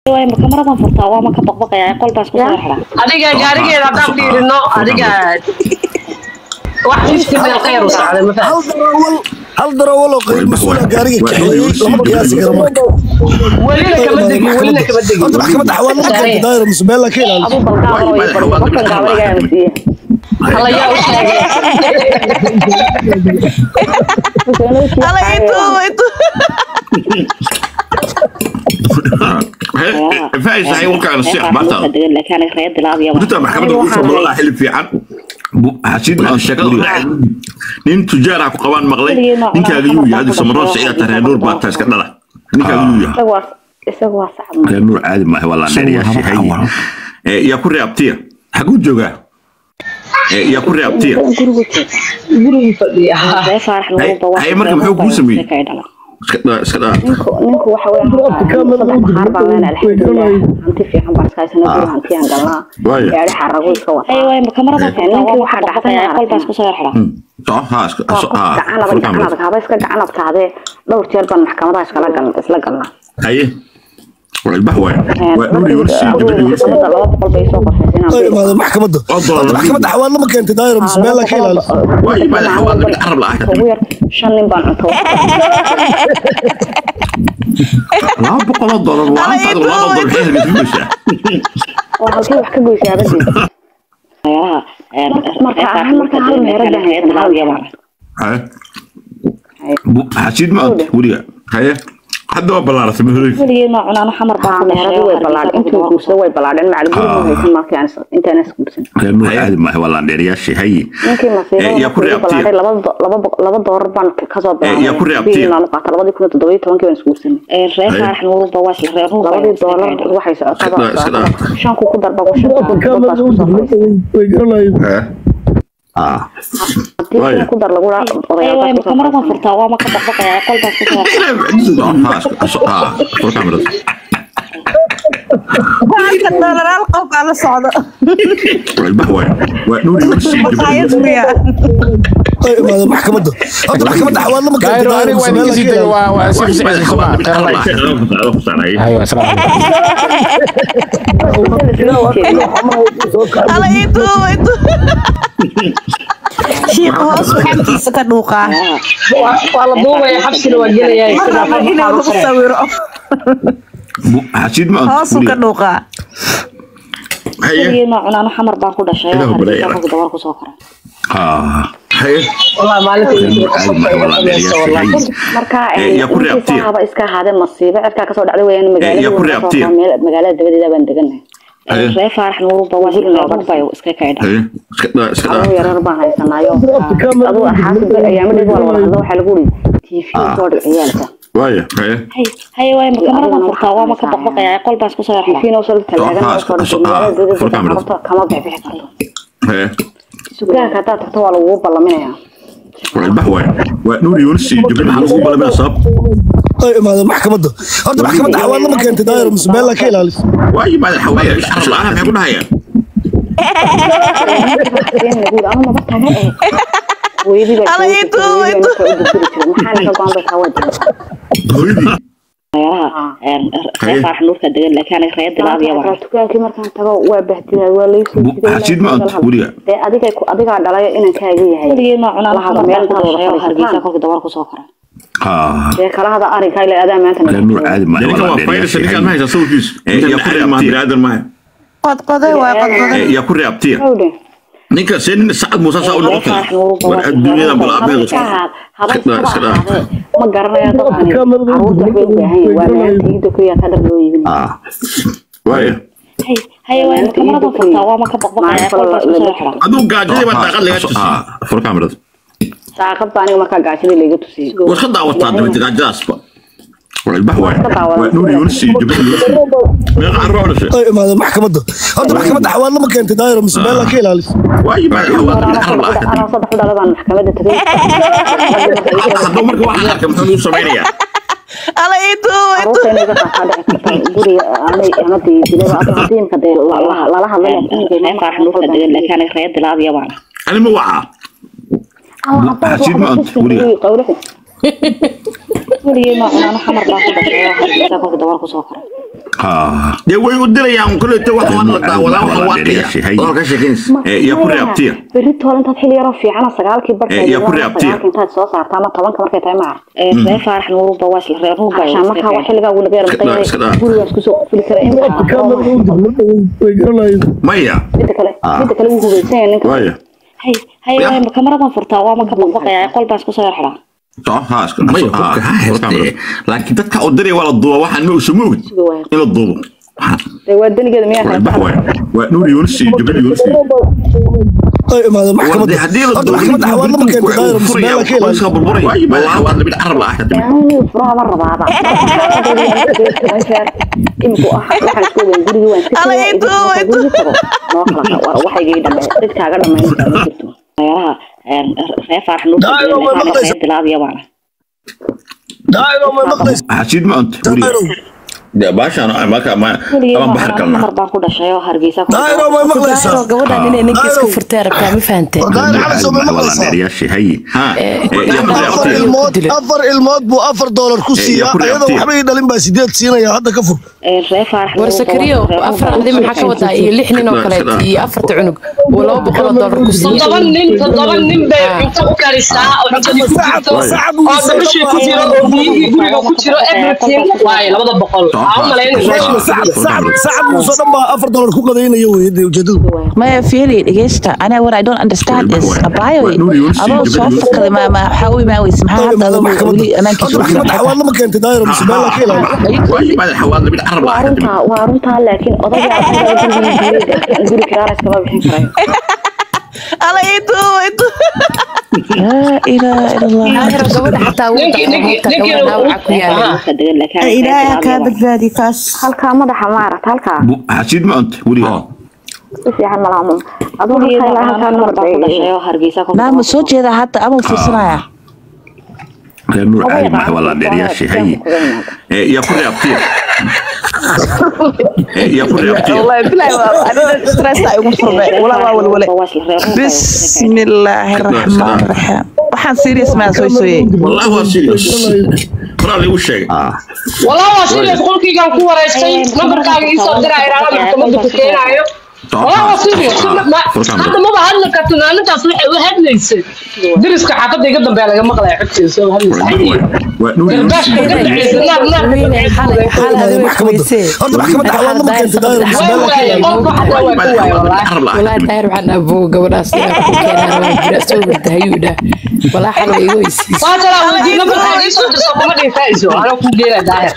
way marka maradan furtaa waa ma ka baqbaqaya qolbaas ku soo xidha adiga gaarigeeda haddaan fiirino adiga wax fifty meel khayr u socday ma hal darawal hal darawal oo qayb mas-uula gaariga kaxeeyey lama qiyaasi karo marka welina kama degin welina kama degin horta maxkamadda xawaalada ma keenta daayira mise meel la ka ilaaliso aduu balgaaba way bariyo qofkan gaabarigaa siiye alla yaa u sheegay Ala itu itu. فايز هاي وكان الشيخ بطل degan laakiin aniga reer dilaad iyo انت محكمة وصل والله حلف في عن حسيت ما الشكل نين تجار عقب قوان مغلي نين كاغيو يا هذه سمرات سعيدة ترى نور باتاس كذا نين كاغيو يا isagu waa isagu waa sax نور عادي ما هو والله نري يا شيخ يا كوري ابتيا حقو جوجا يا كوري ابتيا gurigu jeed gurigu fadhiya reer faarax lagu bawa Hay- marka muxuu kuu sameeyey? اسكت اسكت ninku ninku waxa weeye saddex qaar baan leenahay alxamdulilah hanti fiican baan iska haysanaa guri hantiyaan galnaa Waayo. gaari xarago iska wataa ay way kamarada ninka waxaa dhacday qolbaas ku soo xidha صح ها اسكت gacanaba gacanada kaaba iska gacanad kaadee dhowr jeer baan maxkamadaha iskala gal isla galnaa هاي والبهوة ونوري ورسي جبري ورسي laba boqol bay soo qorshaysa ay inaan imaada maxkamadda horta maxkamadda xawaalada ma keenta daayira mise meel la ka ilaaliso واي بعد حوالي من العرب لا ugu yar shan nin baan cunto لا بقول دولار وانت هذا والله دولار حيل بفلوسه oo halkii wax ka goysay abadii marka ahaan marka hal meherada haysan hal yamaan هاي حسيت ما انت ولي هاي حد هو بلارة مهري weligii ma cunaan xamar baan ku meheradu way ballaadheen intuu guursado way ballaadheen macal guri ma haysan markii aan intaan is guursan لانه عادي ما هو والله ندير يا شيء هي ninkii Eh, yaa ku masiibada reebtay. ballaadhay laba do- laba bo- laba doolar baan kasoo yaa ku reebtay. biilaan qaata labadii kun iyo toddoba iyo tobankii baan isguursanay reer faarax nuuruba waa isla reer labadii doolar waxay Iska- socotaa iska- shanku ku darba ku shantaa dadbaas ku soo fadhiistay way garanayeen اه haddii Waayo. shan ku dar lagu raa way odayaalkaas ku soo kamaradan fadhiistay furtaa waa ma ka baqbaqaya qolbaas ku soo xidha ها ها فور كاميرا Waxaan doolar qof aan la socdo. البهوة ونوري ورسي Maqaayad جبري miya. ay imaada maxkamadda horta maxkamadda xawaalada ma keenta دايرو daayira أنا mise meel la ka وين نسيت ilaaliso وأسيب سعيد الخبار ترى الله أيوة سلام Ala itu itu. Shiiq hoos xaggiisa ka dhuuqaa. waa la duubaya xabsina waa gelaya Ma sida rabo inuu lagu sawiro. حسيت ما Hoosuu ka انت dhuuqaa. هي weligii ma cunaan xamar baan ku dhashay Ilaah oo baray, hargeysa dabar ku soo koray اه هي wallahi maalinta عادي ما هو والله ندير يا شيء هي marka Eh, yaa ku ninkii reebtay. saahaba iska ahaadeen masiibo cirkaa kasoo dhacday weyaan Eh, yaa ku reebtay. magaalada magaalada dabadeeda baan degannahay هي reer faarax nuuruba waa isla reer nuurbay iska kaydha هي اسكت اسكت aduu yarar baan haysanaayo aduu axaasi ayaamadeed waa la wada hadlo waxaa lagu uri tv soo dhic ciyaalka واي هي hay hay way kamaradan furtaa waa ma ka baqbaqaya qolbaas ku soo xidha tv noo soo talaagan Soo- oo soo soo- dhigtay magaalada ah, fur camera. dabadeeda kama bixbixi karto هي sugaanka haddaad tagto waa lagugu ballaminayaa البهوة ونوري ورسي جبري حلقوا بلا بلا صاب ay imaada maxkamadda horta maxkamadda xawaalada ma keenta daayira mise meel la ka ilaaliso واي بعد حوالي العرب العالم يقول هيا ama maba taga eh hooyadii baa Ala joogtay, itu, hooyadii itu. baa markaa u durduri jiray. maxaa ninka go-aan bay kaa wajibay هويدي reer faarax nuurka degan laakiin aniga reer dilaad iyo Markaa dukaankii markaan tago waa bahdilaa waa laysoo jiday حسيت ما انت ولي dee adiga adigaa dhalayo inaan kaaga yahay weligii ma cunaan Lahada xamar meel baan ku dhashay oo wada hargeysa fadhiistaan. kolkii dabar ku soo koray اه dee kala hada arrinkaa ila adaa maanta لانه عادي ما هو ninkan والله waa ندير يا fayrasa شيء ninkan ma هي haysa sawirkiis Eh, yaa ku ninkan ma reebtay. biniaadan maaha Qodqoday waa qodqoday. يا كوري ابتيا hawdhe ninka see nin sacad muuse saa u reer noqotay faarax nuuruba war adduunyada bal haba abeed iska ahaad haba Iska daa, iskaba iska daa. ahaadee ma garanaya dadkani caruurta waxbay u baahan yihin waa maanta iida kuyaa ka dhar loo iibin اه واي hay hay way kamaradan furtaa waa ma ka baqbaqaya qolbaas ku soo xidha aduu gaajadii baa daaqad lagaa tusi اه فور كاميرا saaqad baa aniga markaa gaashadii layga tusiyey war ka daawataa dabinta gaajadaasba والبهوة ونوري ورسي جبري meeqa carro dhashay ay imaada maxkamadda horta maxkamadda xawaalada ma keenta daayira mise meel la ka ilaaliso waayi baa xawaalada carab la arkay anaa saddex dhaladaan maxkamadda tagay hadduu marka wax la arkay muxuu u samaynayaa Ala itu itu. caruurta inay ka qaataa dhici karta guriga aanay amada dilaba ata hadiimka dee lala- lala hadlay reer faarax nuurka degan laakiin aniga reer dilaad iyo baan ani ma wacaa حسيت ما انت ولي weligii ma cunaan xamar baan ku dhashay oo hargeysa kolkii dabar ku soo koray Ah. dee way u dilayaan kolleyta wax waan la daawadaa waxa waa Hay. qiya oo ka sheekeynaysa Eh, yaa ku reabtiya berri toole intaad xilli yaroo fiicana sagaalkii barkeed Eh, yaa ku reabtiya. intaad soo saarta ama tobanka markay tahay maar ree faarax nuuruba waa isla reer nuuba markaa waa xilligaa wuu laga Iska daa, iska daa. yarmaqay gurigaas kusoo fuli kara in way garanayeen maya midda kale midda kale wuu hubaysan yahay ninka waya hay hay Ya. waay kamaradan furtaa waa maka baqbaqaya qol baan isku soo yar xidhaa soo haa iska may ah, qofka ha iska xirtee amro. laakiin dadka u diraya waa la duuba waxaan ma usa moogid in la duubo dee waa denigeeda miyaa waa kale bax waay waa nuur yuunus iyo jibril yuunus iyo ay imaadeen maxkamadda haddii la horta maxkamadda xawaad lama keento daayira mise meel la ka ilaaliyo waayo baa xawaad la mid carab la ah anigu furaha ma rabaaba iminku ah waxaan isku ogeyn gurigii waan iska Alla tagay, ii duubay, inta guriga tago noo kala war waxaygii dhambe cid kaaga dhamaynaysa ma jirto reeraha ree faarax Daayiro, ma maqlaysa? nuurka bilaadiya baana daayiro may maqlaysa xasiid ma anta daayiro weliga baashaan marka ma ama baxar kalna mar baan ku dhashay oo hargeysa ku daayiro may maqlaysaa daayiro gabadhan inay ninka iska Daayiro. furtay rabtaa ma fahantay war daayiro cali soo may wala maqlaysaa dheeriyaashay hay ha yaa ku afar reabtiya ilmood afar ilmood buu afar doolar ku Eh, siiyaa yaa ku ayadoo reabtiya. waxba ii dhalin baa sideed siinaya hadda ka fur ree faarax war sakariyo afar adi maxaa ka wadaa iyo lix nin oo kaleet iyo afarta cunug oo laba boqol oo dollar ku siiya toddoba nin toddoba nin bay cunto u karisaa oo cuntadii ku jirto oo dabashii ku jiro oo biyihii guriga ku jiro everything waaye labada boqol waxaa u malaynaysaa sacad muuse dhan baa afar doolar ku qadaynaya weye dee ujeedadu maya fiili dhegeysta ana what i don't understand is abayo adoo soo fakaday ma ma waxaa u imaan weyse maxaa hadda adoo weli amaankiisa horta maxkamadda xawaad lama keento daayiro mise meel la ka ilaaliyo waayo baa xawaad la mid carab la waa ah runtaa waa runtaa laakiin odayga guri kiraana iskama bixin karayo ala itu itu laa ilaaha ila allah gabadha xataa wuu Ninkii- ninkii- dhaqaaqtaa ninkii- gabadha dhaawaca ku yaala Dadka degan laakiin ilaahay ha kaa badbaadi kaas halkaa madaxa maaragt halkaa xasiid ma anta weliga si fiican malaha aduu halkaa ilaa halkaa mar baan ku dhashay oo hargeysa ku naama soo jeeda hadda ama fiirsanaya reer nuur caadi maaha wala dheeriyaashay hay Eh, yaa ku reabtiya Eh, yaa ku reabtiya wallahi bilahi waa anina stress ay ugu furmay wala waa walwale bismillaahi raxmaani raxiim waxaan serious maa soo sooyey والله هو سيريوس قرار يقول شيء والله waa serious qolkaygaan ku wareystay nambarkaaga ii soo diraa ilaala maxkamadda ku keenaayo والله waa serious hadda maba hadli karto maalintaas waxay u hadlaysay deriska xaafadda iga dambeeya laga maqlaya codkeeda soo hadlaysa ونور garbaashka iga dhaceysa naar naar ka dhaceysa xal adiga maxkamadda horta maxkamadda xawaad lama keento daayiro mise meel la ka waaye ilaaliyo qolka xataa waa ku waaye wallaahi والله داير waxaan aboo gabadhaas inaan ku keenaan waa jira soo wardahayuudha walaa xal way iga weysiis waa jalaa weydiin nambarkaaga ii soo dirso kuma dhiifayso anaa kuu geena daahir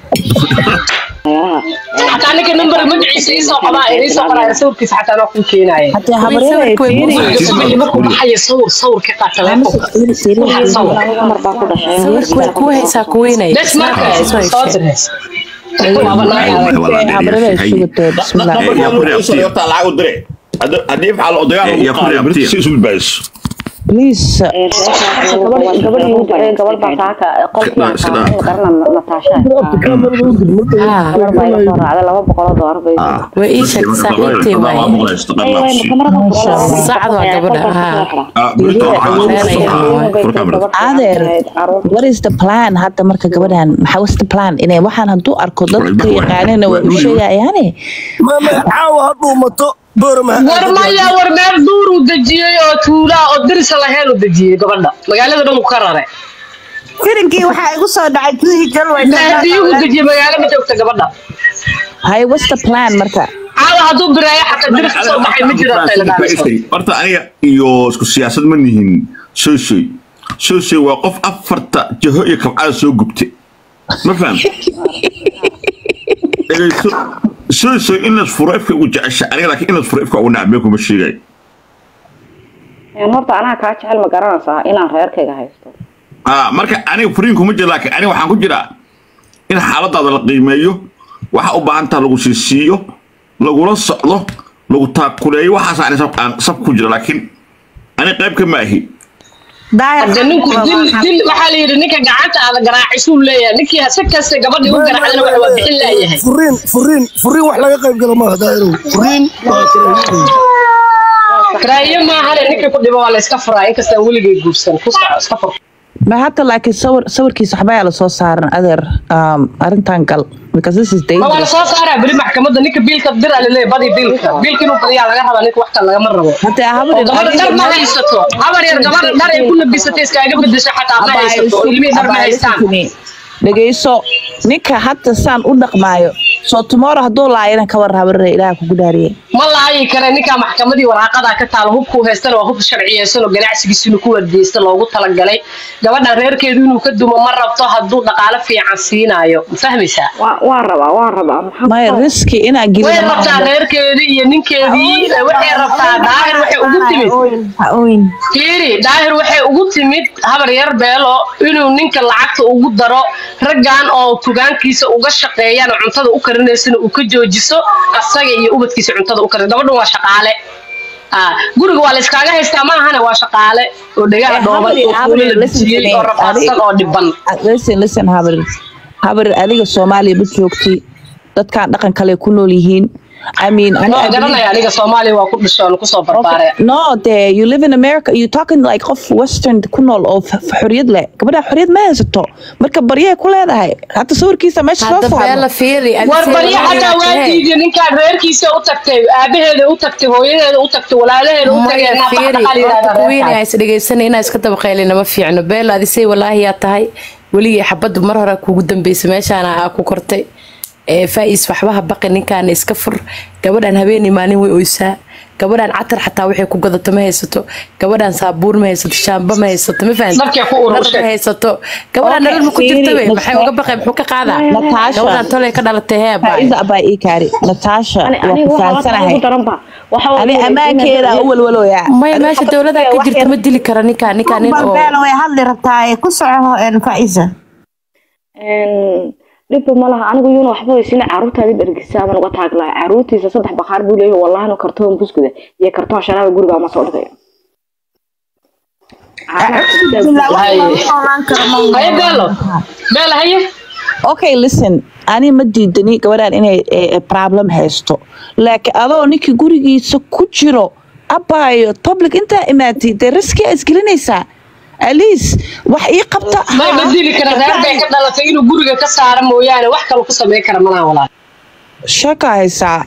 xataa ninka nambar magaciisa ii soo qabaa ii soo qoraya sawirkiisa xataa anaa kuu keenaya haddii habaryada ay subaxii markuu baxayo sawir sawir ka qaad teleefonka Waxaa sawir mar baan ku dhashay sawirka ku haysaa ku weynay bes marka soo diraysa waaba naagaada habaryada ay sugatay bismillah يا كوري أبتي. horta lacag u dire haddii ifcal odayaal Eh, yaa ku reabtiya. si isu badbaadiso please gabadh gabadh igu ducee gabadh baa saaka qolkii aan Sida- qaadanay qarna nataasha kaamarada u dir marka Ah. gabar baa iga soo raacday laba boqol oo doolar bay way ii sheegtay saaxiibtay waaye Saacad waa gabadha, ah. adeer what is the plan hadda marka gabadhan maxaa was the plan inay waxaan hadduu arko dadka yaqaanina way u sheegayaane mama caawa ha dhuumato boorama war maya war meel duur uu dejiyey oo tuulaa oo dirisa lahayn uu dejiyey gabadha magaalada dhan uu ka raray firinkii waxaa igu soo dhacay gudihii galway haddii uu dejiyey magaalo ma joogta gabadha hay what's the plan marka caawa hadduu biraayo xataa diris kasoo baxay ma jiro tayladaaso horta aniga iyo isku siyaasad ma nihin soosooy soosooy waa qof afarta jaho iyo kabcada soo gubtay ma faham dhegeyso soosooy in las furo ifka ugu jecesha aniga laakiin in las furo ifka ugu nacbee kuma sheegay horta anaa kaa jecel ma garanaysaa inaan reerkayga haysto ah marka aniga furiin kuma jira laakiin aniga waxaan ku jiraa in xaaladaada la qiimeeyo waxa u baahan taha lagu siisiiyo lagula socdo lagu taakuleeyo waxaas ani sab aan sab ku jira laakiin ani qayb ka ma ahi hadda ninku dil dil waxaa la yidhi ninka gacanta aada garaacisuu leeyahay ninkii hase kaste gabadhii u garaacdana waxa waa bixin laayahay furiin furiin furiin wax laga qayb gala maaha daa'irow furiin waa kala karaayo maahane ninkii ku dhibo waa la iska furaa inkastaan weligay guursan ku soco iska fur ma hata laakiin sawir sawirkiisa waxbaa la soo saaran adeer um, arrintan gal because this is ma waa la dangerous soo saaraa beri maxkamadda ninka biilka dira laleeyahay badi biilka biilka inuu badiyaa laga rabaa ninka wax kale lagama rabo hataa oo habar gabadha dhar ma haysato habar yar gabadha dhar ay ku labisatay iskaaga bedesho xataa ma haysato oo ilmihii dhar ma haystaan dhegeyso ninka hadda saan u dhaqmaayo soo tomorrow hadduu laayana ka war habarre ilaah kugu dhaariye ma laayi kare ninkaa maxkamadii waraaqadaa ka taalo hubkuu haystana waa hub sharciyeysan oo ganacsigiisa inuu ku wardiyeysta loogu talagalay gabadha reerkeedu inuu ka dumo ma rabto hadduu dhaqaale fiican siinaayo ma fahmaysaa Waa- waan rabaa waan rabaa maxaa maya riski inaa way gelina rabtaa reerkeedii iyo ninkeedii waxay rabtaa daahir waxay ugu timid fiiri daahir waxay ugu timid habar yar beelo inuu ninka lacagta ugu daro raggan oo tugaankiisa uga shaqeeyaan oo cuntada u karinaysana uu ka joojiso asaga iyo ubadkiisa cuntada u karin gabadhan waa shaqaale Ah, guriga waa la iskaaga haystaa ma ahane waa shaqaale oo dhegaha dhooban oo kuula la dejiyey oo rafaadsan oo dhiban listen listen habar habar adiga soomaaliya ma joogti dadkan dhaqan kale ku nool yihiin I mean, I, noo I believe- garanaya aniga soomaaliya waa ku dhashay oo kusoo barbaare No, there you live in America. You talking like of Western ku nool oo f- f- xorriyad leh. Gabadha xorriyad ma haysato. Marka baryay ku leedahay. Hata sawirkiisa meesha soo hadda beela saaro. fiiri war barya xataa waa diiday ninkaan reerkiisa u tagtay aabaheeda u tagtay hooyadeeda u tagtay walaalaheeda u tagay maya fiiri horta kuwiin naafaqaqalidaa is dhegeysanay inaa iska dabaqaylina ma fiicno beel adisay walaahi yaa tahay weligii xabadda mar hore kugu dambeysay meeshaana aa ku kortay ee faa-is waxbaha baqi ninkaana iska fur gabadhan habeenii maalin way oysaa gabadhan catar xataa waxay ku gadato ma haysato gabadhan saabuur ma haysato shaamba ma haysato ma fahanti Dharkay ku ururshay. Dhar ma haysato gabadhan Okay, nolol ma ku jirta fiiri, wey maxay uga baqay muxuu ka qaadaa Natasha. gabadhan tolay ka dhalatay hee baay Faiza abaa ii kaari. Natasha waa aniga ku waxaa ugu faansanahay. daranba waxa Ani ammaankeeda u walwalooya. maya meesha dowlada ka jirta ma dili kara ninkaan ninkaan nin oo balbeelo way hadli rabtaa ku soco faiza dhibba ma laha anigu yuuna waxba weysina caruurtaadi dhargisaa baan uga taag lahaa caruurtiisa saddex bakhaar buu leeyahay wallahi no kartoon buskuda iyo kartoon sharaaba guriga ma soo dhigaya haye beelo beelo haye Okay, listen. Ani ma diidani gabadhan inay eh, eh, problem haysto. Laakiin adoo ninkii gurigiisa ku jiro abaayo public intaa imaatay dee riski aa isgelinaysaa. At least wax ii qabta. may ma dili kara reer bay ka dhalatay inuu guriga ka saara mooyaane wax kale ku samayn kara malaha walaal Shaka haysaa.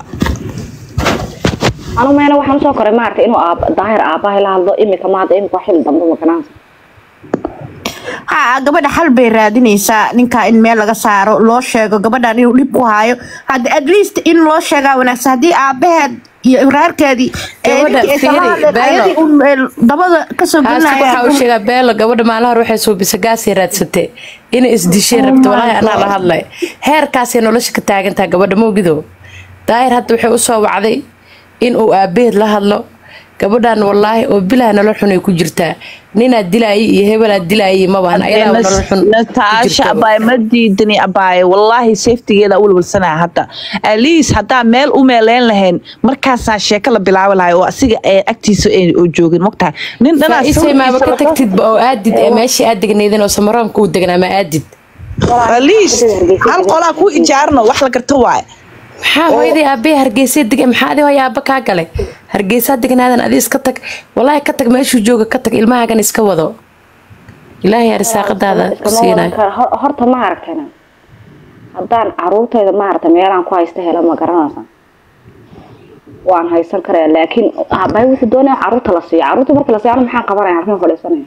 anu meena waxaan usoo koray maaragtay inuu aab daahir aabahay la hadlo imika maada imika xil dambe makanaansa ha gabadha xal bay raadinaysaa ninka in meel laga saaro loo sheego gabadhan inuu dhib u hayo hadda at least in loo sheegaa wanaagsan haddii aabaheed iyo reerkeedii ee Gabadha, ninkii aysan la fiiri, hadleen, Beelo. ayadii un ee, dabada kasoo haaska waxaa u gelinayaan sheegaa beelo gabadha maalin hore waxay suubisa gaasay raadsatay inay isdisheen rabta walaahi anaa la hadlay heerkaasay nolosha ka taagantaha gabadha mawgido daahir hadda waxay usoo wacday in uu aabaheed la hadlo gabadhan walaahi oo bilaha nolol xun ay ku jirtaa ninaad dilaayay iyo hebelaad dilaayay mabahan ayadaa nolol xun ku Natasha jirta. abaay ma diidani abaay wallahi safetygeeda u walwalsanaa hadda at least haddaa meel u meeleyn lahayn markaasaa sheeko la bilaabi lahay oo asiga ee agtiisa ay oo joogin mogtahay nin dhanaa isay maaba ka tagtidba oo aadid ee meeshii aad degnaydeen oo samaroonka uu degnaa ma aadid at least hal qolaa ku ijaarno wax la garto waaye maxaa hooyadii aabbahe hargeysa deg maxaa adi hooya aabba kaa galay hargeysaa degnaadan adi iska tag walaahi ka tag meeshuu jooga ka tag ilmahaagan iska wado ilaahay arsaaqadaada ku siinayo horta ma aragtayna haddaan caruurtayda maaragtay meelaan ku haysta hela ma garanaysa waan haysan karaya laakiin aabbahay wuxuu doonaya caruurta la siiyo caruurta marka la siiyo anu maxaan qabanaya halkan fadhiisanaya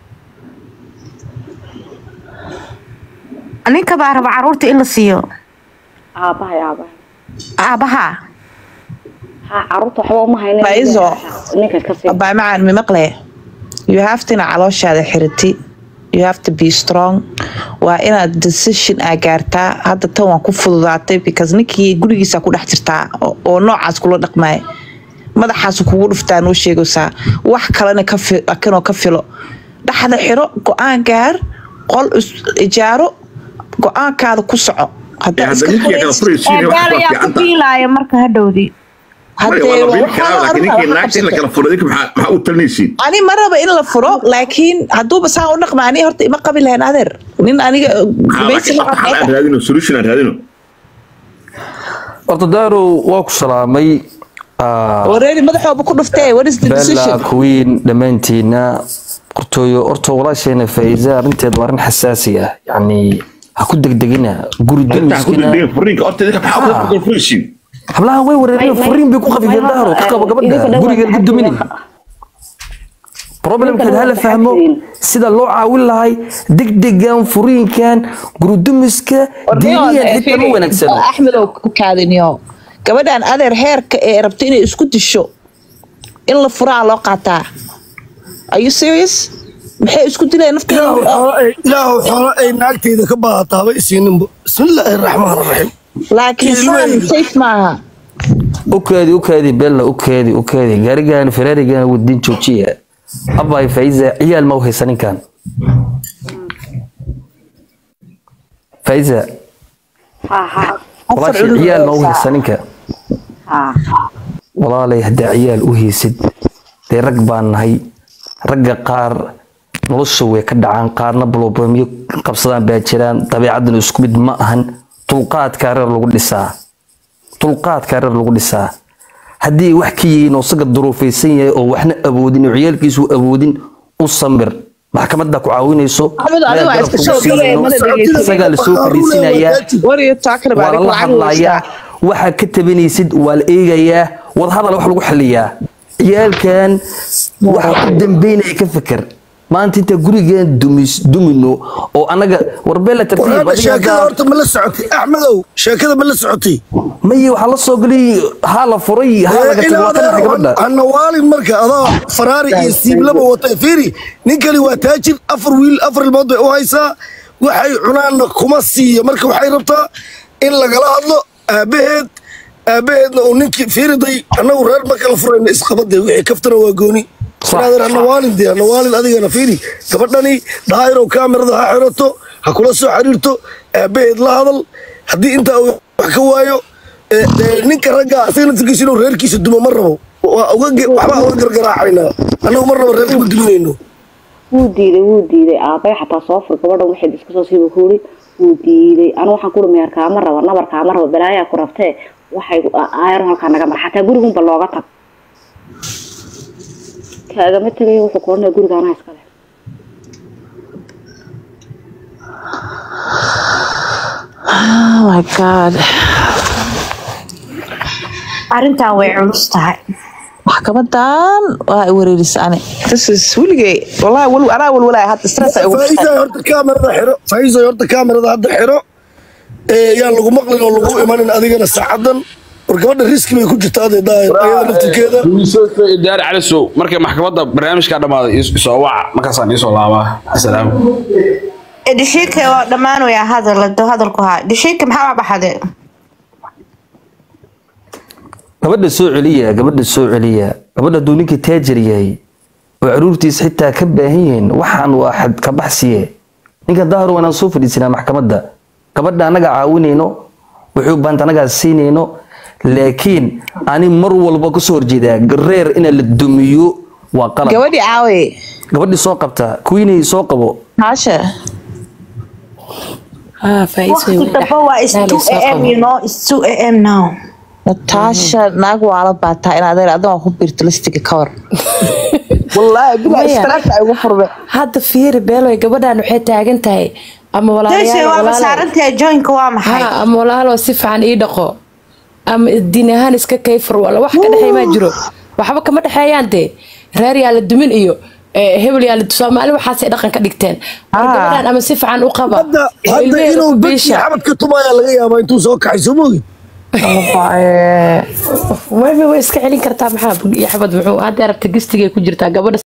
ninka baa raba caruurta in la siiyo aabahay aabahay aabaha ha caruurta waxba uma haynin Faizo. ninka iska sii abaay macaan mi maqle you have to ina calooshaada xiriti you have to be strong waa inaad decision aa gaartaa hadda tan waan ku fududaatay because ninkii gurigiisa ku dhex jirtaa oo- oo noocaas kula dhaqmaya madaxaas kugu dhuftaa noo sheegaysaa wax kalena ka fi- kanoo ka filo dhaxda xiro go-aan gaar qol is- ijaaro go-aankaada ku soco Haddaa hadda iska ninkii kala furaysid- furaysiin wax gaal waa ayaa ku fiicanta fiilaya marka hadhowdii Maya, waa la biili karaa laakiin ninkii naagta in la kala furo idinka maxaa maxaa u talinaysiin ani ma raba in la furo laakiin hadduuba saan u dhaqma ani horta ima qabi lahayn adeer nin aniga Maxaa laakiin gumaysi xal aan raadino solution aan raadino horta daarow waa ku salaamay Ah, wareeri madaxooba ku dhuftee what is the bella decision queen dhammaantiina horta boqortooyo horta walaasheena faa'iiza arrinteed waa arrin xasaasi ah yacni ha ku degdegina guri dumiskina hablaha way wareereen furiin bay ku qafifeen dahro ka qabo gabadha guriga laga duminin problemkeed hala fahmo sida loo caawin lahay degdegan furiinkan gurudumiska diiniyan xitaa ma wanaagsano axmed oo ku kaadiniyo gabadhan adeer heerka ee rabta inay isku disho in la furaa loo qaataa are you serious maxay isku dileen ilaahu xoolo ay naagteyda ka baahataaba isiininbo bismillaahi raxmaan raxiim laakiin saan safe maaha ukaadi ukaadi bella ukaadi ukaadi gaarigan ferarigan wadin joojiya abay faiza ciyaal ma u haysa ninkan faiza walaashi ciyaal ma u haysa ninka walaalay haddaa ciyaal u haysid dee rag baan nahay ragga qaar nolosha way ka dhacaan qaarna blobamiyo qabsadaan baa jiraan dabeecaddan isku mid ma ahan dulqaadkaa reer lagu dhisaa dulqaadkaa reer lagu dhisaa haddii wax ka yihiin oo isaga duruufaysan yahay oo waxna awoodin oo ciyaalkiisu awoodin u samir maxkamadda ku caawinayso isagaa lasoo fariisinayaa waa lala hadlayaa waxaa ka tabanaysid waa la eegayaa wadahadal wax lagu xaliyaa ciyaalkan waxa u dambeynaya ka fikir maanta inta gurigan dumis dumino oo anaga warbeela tartiib sheekada horta ma la socotay axmedow sheekada ma la socotay maye waxaa la soo galay haa la furay haa laga tagay waa ka naxay gabadha ana waalin marka adoo faraari iyo siiblaba wata fiiri ninkani waa taajir afar wiil afar ilmood bay u haysaa waxay cunaanna kuma siiyo marka waxay rabtaa in lagala hadlo aabaheed aabaheedna uu ninkii fiiriday annagu reer marka la furayna isqabadee wixii kaftana waa gooni brother ana waalin dee ana waalin adigana fiiri gabadhani daahirow kaamirada ha xirato ha kula soo xiriirto aabaheed la hadal haddii intaa uu wax ka waayo ninka ragga asagana tirkiisa inuu reerkiisa dumo ma rabo waxbaa uga gargaraacaynaa annagu mar rabo reerka ma duminayno wuu diiday wuu diiday aabay xataa soo fur gabadhan waxayd iska soo siiba kuuri wuu diiday anu waxaan kuhi meher kaama rabo nabar kaama rabo balaayaa ku rabtee waxay aayaro halkaa naga mar xataa gurigunba looga tag kaagama tagay wuxuu koranaya guriga anaa iskale oh my god arrintan way culus tahay maxkamadan waa i wareerisa ani this is weligay wallahi wal anaa walwalaay hadda stress ay ugu faa'iiday horta kaamirada xiro faa'iiday horta kaamirada hadda xiro ee yaan lagu maqlin oo lagu imanin adigana saacadan war gabadha riski bay ku jirtaa adee daayir ayada naftirkeeda daari calisow markay maxkamadda barnaamijkaa dhammaaday isoo waca markaasaan iisoo laabaa asalaam dhishika waa dhammaanaya hadal hadalku haa dhishika maxaa baxade gabadha soo celiya gabadha soo celiya gabadha hadduu ninkii taajir yahay oo caruurtiis xitaa ka baahan yihiin waxaan waa xad ka baxsiye ninkan daahir waa inaan soo fadhiisanaa maxkamadda gabadha annaga caawinayno wuxuu baanta annagaa siinayno laakiin ani mar walba kasoo horjeedaa reer inaa la dumiyo waa qalad gabadhii caawe gabadhii soo qabta kuwiinay soo qabo haasha waqti dambe waa is 2 am you know is 2 am now natasha naag waala baataa in adeer adan ku biirto listiga ka war wallaahi bilaa istiraaka ay ugu furme hadda fiiri beeloy gabadhan waxay taagan tahay ama Tayshay waa masaarantahay joinka waa maxay ama walaaloo si fiican ii dhaqo ama diin ahaan iska kayfur wala wax ka dhexeey maa jiro waxba kama dhexeeyaan dee reer yaa la dumin iyo hebel yaa la soomaali waxaasay dhaqan ka dhigteen gabadhan ama si fiican u qaba hadda inuu badkii xabadka tumayaa laga yaabaa intuu soo kaxay soo moogid way way iska celin kartaa maxaa xabad muxuu hadda rabta gistigay ku jirtaa gabadha